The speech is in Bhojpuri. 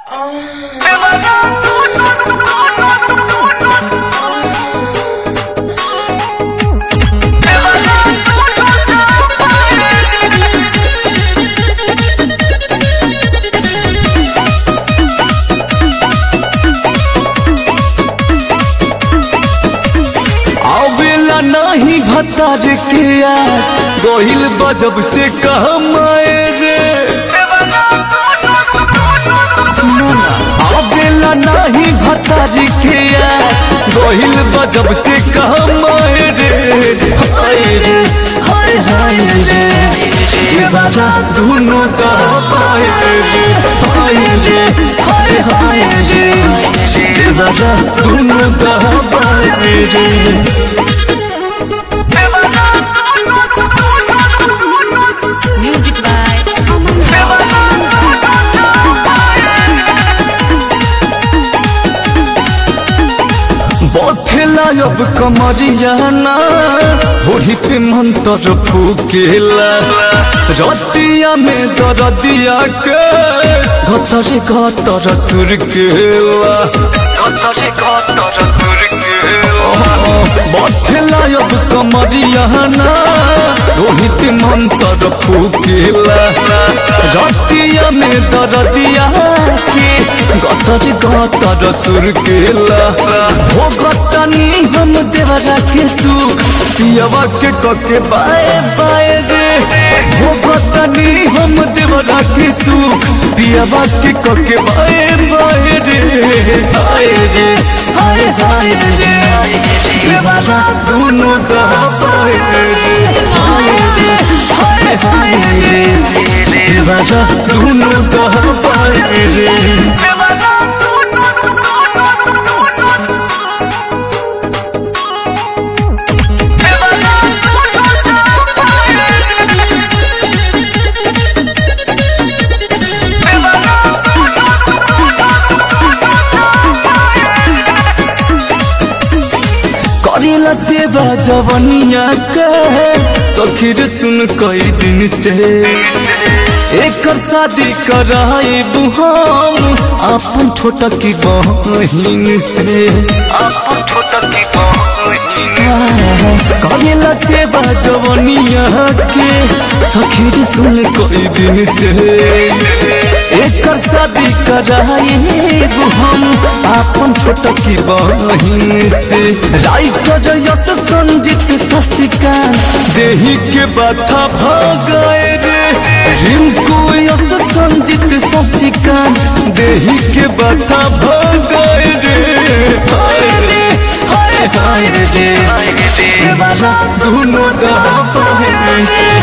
आवेला नाही भताज के यार गोहिल बजब से कहमाए रे सुनो ना आवेला नाही भताज के यार गोहिल बजब से कहमाए रे हाय रे हाय हाय रे ये बाजा दोनों का पाए रे हाय रे हाय हाय रे ये बाजा दोनों का पाए रे Music by Aman बथेला अब कमरिया ना होली पे मंत्र फूकेला रतिया में दरदिया के गतरे गतर सुर केला गतरे गतर सुर केला बथेला अब कमरिया ना होली पे मंत्र फूकेला रतिया में दरदिया के गतर गतर सुर केला हो गतनी हम देवरा के सुख पियवा के कके बाए बाए रे हो गतनी हम देवरा के सुख पियवा के कके बाए बाए रे हाय रे हाय हाय रे देवरा दोनों दा बाए रे हाय रे हाय हाय रे देवरा दोनों दा बाए रे करेला सेवा जवनिया के सखीर सुन कई दिन से एकर शादी कराए हम अपन छोटा की बहिन से अपन छोटा की करेला सेवा जवनिया के सखीर सुन कई दिन से एकर शादी कराए हम अपन छोटा की बहिन से राइटर यश संजीत शशिकांत देही के बाथा भगाए रे रिंकू यश संजीत शशिकांत देही के बाथा भगाए रे हाय रे हाय हाय रे देवारा दोनों दा पाए रे